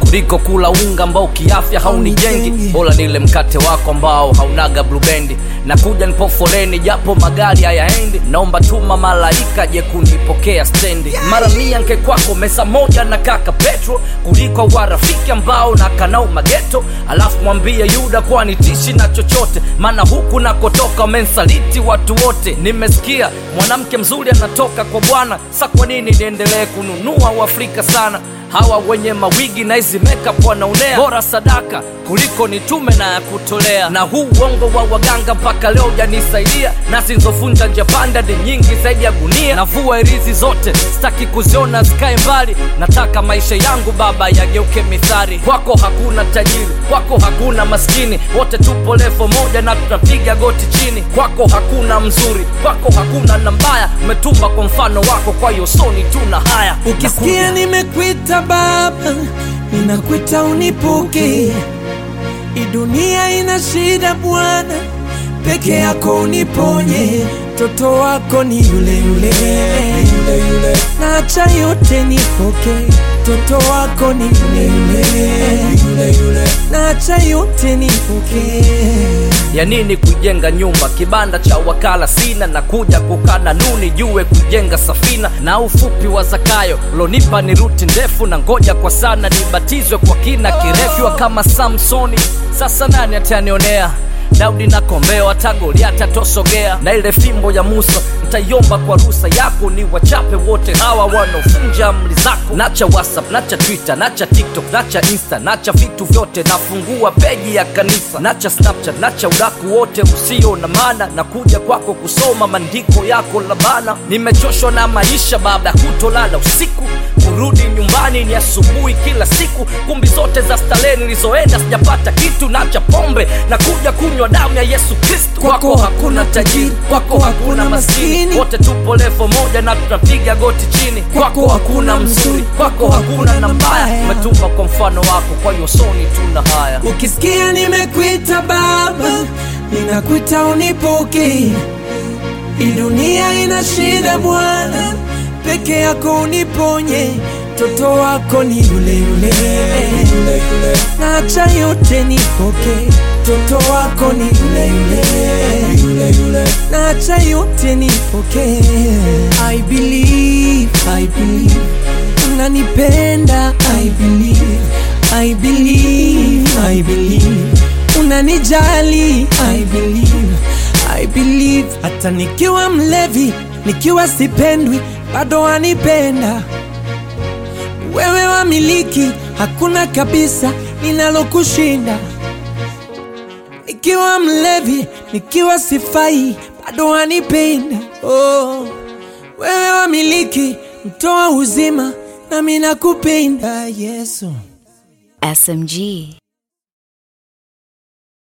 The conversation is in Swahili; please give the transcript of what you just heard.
kuliko kula unga ambao kiafya haunijengi bora nile mkate wako ambao haunaga blubendi na kuja nipo foleni japo magari hayaendi naomba tuma malaika je kunipokea stendi mara mia nke kwako mesa moja na kaka petro kuliko warafiki ambao na kanau mageto alafu mwambie yuda kwani tishi na chochote maana huku nakotoka wamensaliti watu wote nimesikia mwanamke mzuri anatoka kwa bwana sa kwa nini niendelee kununua uafrika sana hawa wenye mawigi na hizi makeup wanaonea bora sadaka kuliko nitume na ya kutolea na huu uongo wa waganga mpaka leo janisaidia na zinzovunja njapanda ni nyingi zaidi ya gunia navua irizi zote sitaki kuziona zikae mbali nataka maisha yangu baba yageuke mithari kwako hakuna tajiri kwako hakuna maskini wote tupo levo moja na tunapiga goti chini kwako hakuna mzuri kwako hakuna na mbaya umetumba kwa mfano wako kwa hiyo soni tuna haya ukisikia nimekwita baba ninakwita unipoke hii dunia ina shida bwana peke yako uniponye mtoto wako ni yule yule, yule, yule. naacha yote nipoke mtoto wako ni yule yule, yule, yule. naacha yote nipoke ya nini kujenga nyumba kibanda cha wakala sina na kuja kukana nuni jue kujenga safina na ufupi wa zakayo lonipa ni ruti ndefu na ngoja kwa sana nibatizwe kwa kina kirefu kama samsoni sasa nani atanionea daudi na kombeo hata goliati atosogea na ile fimbo ya musa ntaiomba kwa rusa yako ni wachape wote hawa wanaovunja amri zako nacha whatsapp nacha twitter nacha tiktok nacha insta nacha vitu vyote nafungua peji ya kanisa nacha snapchat nacha udaku wote usio na maana na kuja kwako kusoma maandiko yako labana nimechoshwa na maisha baada ya kutolala usiku kurudi nyumbani ni asubuhi kila siku kumbi zote za starehe nilizoenda sijapata kitu nacha pombe na kuja kunywa damu ya yesu kristu kwako hakuna tajiri kwako hakuna maskini wote tupo levo moja na tunapiga goti chini kwako hakuna mzuri kwako hakuna na mbaya umetumba kwa mfano wako kwa hiyo soni tuna haya ukisikia nimekwita baba ninakwita unipoke hii dunia ina shida bwana peke yako uniponye mtoto wako ni yule yule, yule, yule. naacha yote nipoke mtoto wako ni yule yule, yule, yule. naacha yote nipoke I believe, I believe unanipenda I believe, I believe, I believe unanijali I believe, I believe hata nikiwa mlevi nikiwa sipendwi bado wanipenda wewe wamiliki hakuna kabisa ninalokushinda nikiwa mlevi nikiwa sifai bado wanipenda oh. wewe wamiliki mtoa uzima nami nakupenda yesu SMG.